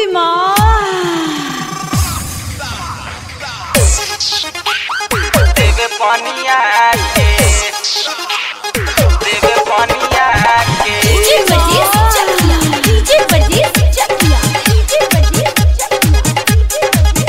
उई माँ देवे पनिया के देवे पनिया के DJ Bajir Chakiya DJ Bajir Chakiya DJ Bajir Chakiya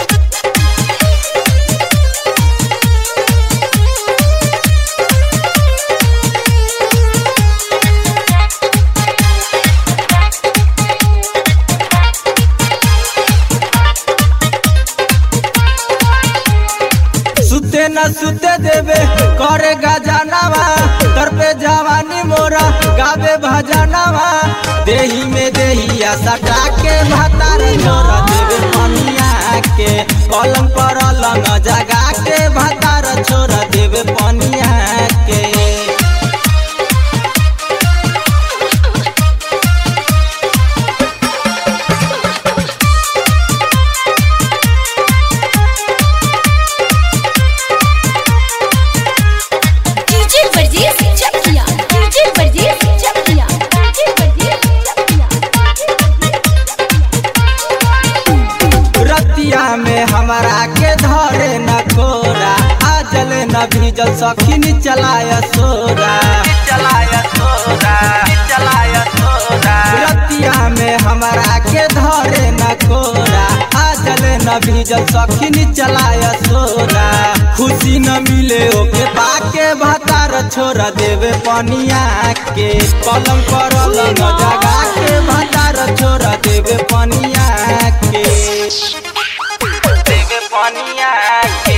सुते न सुते देवे करे गजानवा तर पे जवानी मोरा गावे भजनवा देही में देहिया सटा के भातार छोरा देवे पनिया के पलंग पर लंग जगा के भातार छोरा देवे पनिया के DJ Bajir Chakiya DJ Bajir Chakiya DJ Bajir Chakiya रतिया में हमारा के धरे न कोरा आजल न भीजल सखिन चलाय सोरा चलाया सोरा चलाया सोरा रतिया में हमारा के धरे न कोरा आजल न भीजल सखिन चलाय सोरा खुशी न मिले ओके पाके भतार छोरा देवे पनिया के पलंग पर लंग जगा के भतार छोरा देवे पनिया के देवे पनिया के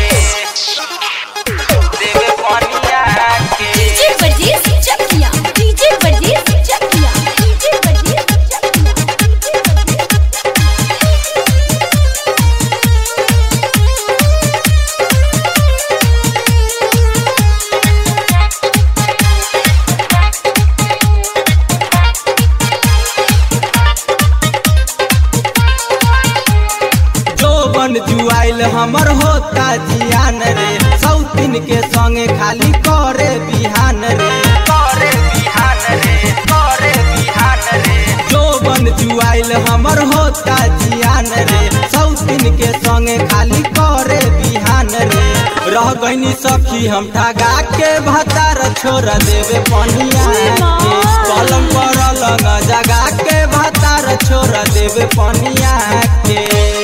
देवे पनिया के DJ Bajir Chakiya DJ Bajir Chakiya DJ Bajir Chakiya जोबन जुआइल हमर होता जियान रे सौतीन के संगे खाली करे बिहान रे करे बिहान रे करे बिहान रे जोबन जुआइल हमर होता जियान रे सौतीन के संगे खाली करे बिहान रे रह गईनी सखी हम ठगा के भतार छोड़ देवे पनिया के कलम पर लंग जगा के भतार छोड़ देवे पनिया के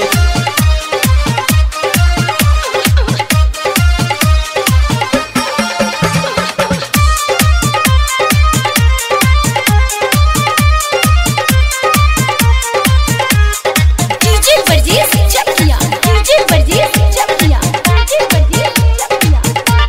DJ Bajir Chakiya DJ Bajir Chakiya DJ Bajir Chakiya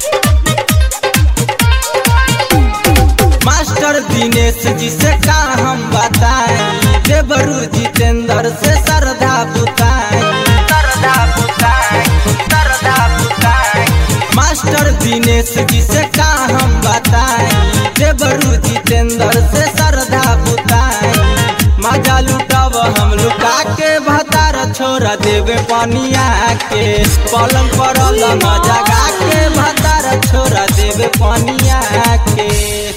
master Dinesh ji से का हम बताएं देवरू जितेंद्र से श्रद्धा बुताएं सरदा बुताई सरदा बुताई मास्टर दिनेश जी से का हम बताएं देवरू जितेंद्र से श्रद्धा बुताएं मजा लुटब हम लुका के भतार छोड़ देवे पनिया के पलंग पर लंग जगा के भतार छोड़ देवे पनिया के